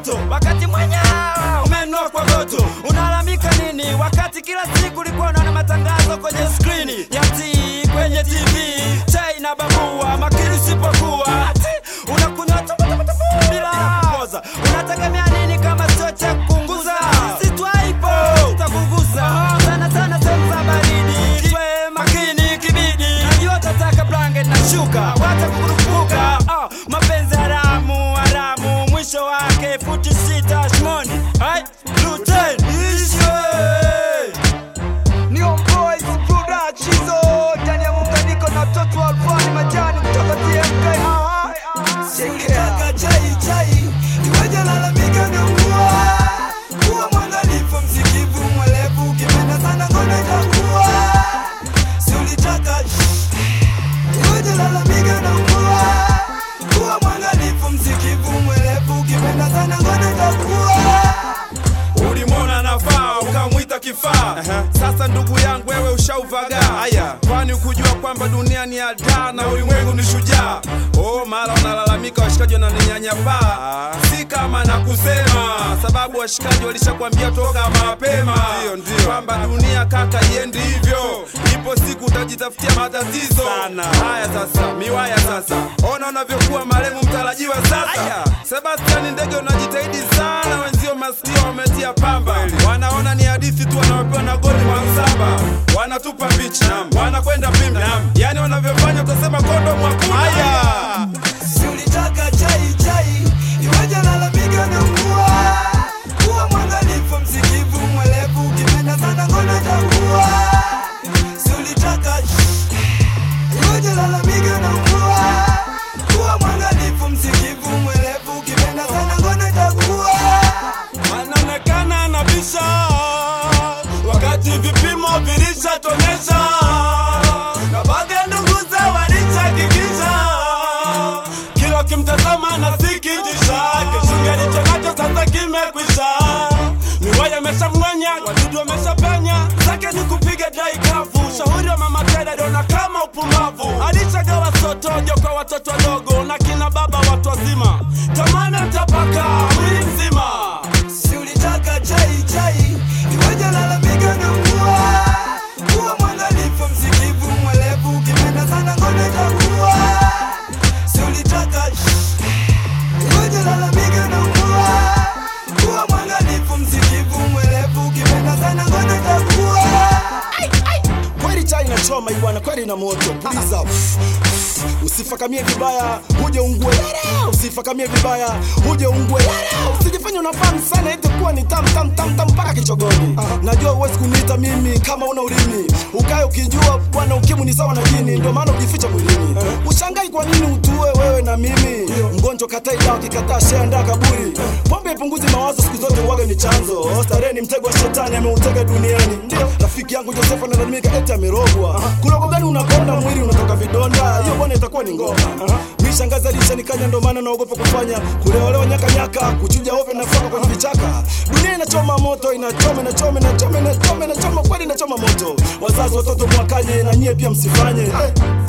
moto wakati mwenyewe umenua kwa goto unalamika nini wakati kila siku ulikuwa unaona matangazo kwenye skrini ya TV kwenye TV chai na babua makili usipokuwa ati unakunywa tupu, tupu, tupu, bila kupoza unategemea nini kama sio cha kupunguza sisi twaipo takugusa sana sana sehemu za baridi twe makini kibidi najua tataka blanket na shuka wacha kukurupuka ah, mapenzi haramu haramu mwisho wake futi sita shimoni hai luten ishwe Neon Boys Production zo ndani ya muunganiko na mtoto wa Alfani Majani kutoka TMK. Aha. Kaka chai chai, iweje lalamika na mvua? Kuwa mwangalifu, msikivu, mwelevu, ukipenda sana ngono itakuwa. Si ulitaka iweje lalamika na mvua? Kuwa mwangalifu, msikivu, mwelevu, ukipenda sana ngono itakuwa. ulimwona nafaa ukamwita kifaa sasa ndugu yangu wewe ushauvaga haya kwani ukujua kwamba dunia ni adaa na ulimwengu ni shujaa oh mara wanalalamika washikaji wananinyanyapaa si kama na kusema sababu washikaji walishakwambia toka mapema kwamba dunia kaka iendi hivyo ipo siku utajitafutia matatizo haya sasa miwaya sasa ona unavyokuwa maremu mtarajiwa sasa sebastiani ndege unajitahidi sana wenzio masikio wametia pamba wanaona ni hadithi tu wanaopewa na goli mwansaba wanatupa picha wanakwenda pimbi yani wanavyofanya utasema kondo mwakuna Si ulitaka chai chai, iweje lalamika na mvua? Kuwa mwangalifu, msikivu, mwelevu, ukipenda sana ngono itakuwa. Si ulitaka iweje lalamika na mvua? Kuwa mwangalifu, msikivu, mwelevu, ukipenda sana ngono itakuwa. anaonekana anabisha wakati vipimo vilishatonesha na baadhi ya ndugu za walishakikisha kila kimtazama na sikijisha kishinga licho nacho sasa kimekwisha miwaya ameshamng'onya wadudu wameshapenya zake ni kupiga dai kavu shauri wa mama Tedda dona kama upumbavu alishagawa sotojo kwa watoto wadogo na kina baba watu wazima tamana mtapaka mwili mzima Si ulitaka chai chai, iweje lalamika na mvua? Kuwa mwangalifu, msikivu, mwelevu, ukipenda sana ngono itakuwa. Si ulitaka iweje lalamika na mvua? Kuwa mwangalifu, msikivu, mwelevu, ukipenda sana ngono itakuwa. kweli chai inachoma bwana kweli ina moto puliza usifakamie vibaya uje ungue Yara! usifakamie vibaya uje ungue Yara! usijifanye unafahamu sana eti kuwa ni tam tam tam tam mpaka kichogoni najua huwezi kuniita mimi kama una ulimi ukae ukijua bwana ukimu ni sawa na jini ndio maana ujificha mwilini ushangai kwa nini utue wewe na mimi mgonjwa katai dawa kikataa sheanda kaburi pombe ipunguzi mawazo siku zote uwaga ni chanzo starehe ni mtego wa shetani ameutega duniani ndio rafiki yangu josefu analalamika eti amerogwa kurogo gani unakonda mwili unatoka vidonda hiyo bwana itakuwa ni ngoma mishangazi alishanikanya ndo maana naogopa kufanya kuleolewa nyakanyaka kuchuja ovyo nafoka kwenye vichaka dunia inachoma moto inachoma inachoma inachoma inachoma inachoma kweli inachoma moto wazazi watoto mwakanye na nyie pia msifanye eh.